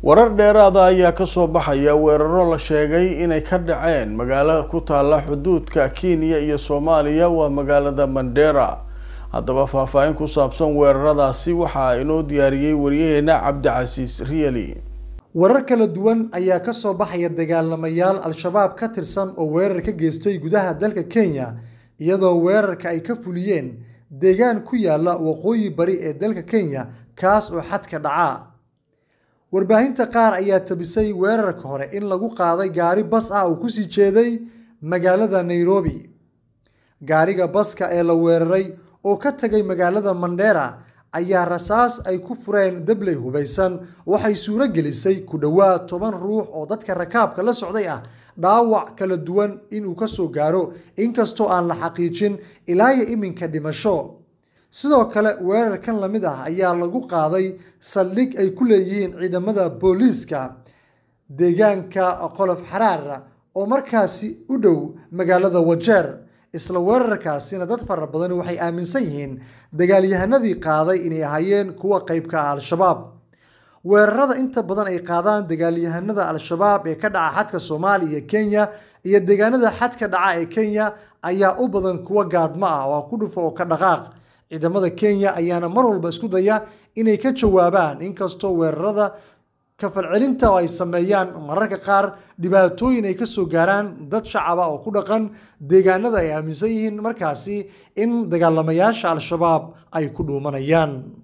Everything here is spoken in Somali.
warar dheeraada ayaa kasoo baxaya weeraro la sheegay inay ka dhaceen magaalo ku taala xuduudka kenya iyo soomaaliya waa magaalada mandera haddaba faahfaahin ku saabsan weeraradaasi waxaa inoo diyaariyey waryaheena cabdicasiis riyali warar kala duwan ayaa ka soo baxaya dagaalamayaal al-shabaab ka tirsan oo weerar ka geystay gudaha dalka kenya iyadoo weerarka ay ka fuliyeen deegaan ku yaala waqooyi bari ee dalka kenya kaas oo xadka dhaca warbaahinta qaar ayaa tabisay weerarka hore in lagu qaaday gaari bas ah oo kusii jeeday magaalada nairobi gaariga baska ee la weeraray oo ka tagay magaalada mandera ayaa rasaas ay ku fureen dabley hubaysan waxay suuro gelisay ku dhowaad toban ruux oo dadka rakaabka la socday ah dhaawac kala duwan inuu ka soo gaaro inkastoo aan la xaqiijin ilaa iyo iminka dhimasho sidoo kale weerarkan la mid ah ayaa lagu qaaday saldhig ay ku leeyihiin ciidamada booliiska deegaanka qolof xaraar oo markaasi u dhow magaalada wajeer isla weerarkaasina dad fara badan waxay aaminsan yihiin dagaalyahanadii qaaday inay ahaayeen kuwa qeybka ah al-shabaab weerarada inta badan ay qaadaan dagaalyahanada al-shabaab ee ka dhaca xadka soomaaliya iyo kenya iyo deegaanada xadka dhaca ee kenya ayaa u badan kuwa gaadmo ah oo ku dhufo oo ka dhaqaaq ciidamada kenya ayaana mar walba isku daya inay ka jawaabaan inkastoo weerarada kafalcelinta oo ay sameeyaan mararka qaar dhibaatooyin ay kasoo gaaraan dad shacaba oo ku dhaqan deegaanada ay aaminsan yihiin markaasi in dagaalamayaasha al-shabaab ay ku dhuumanayaan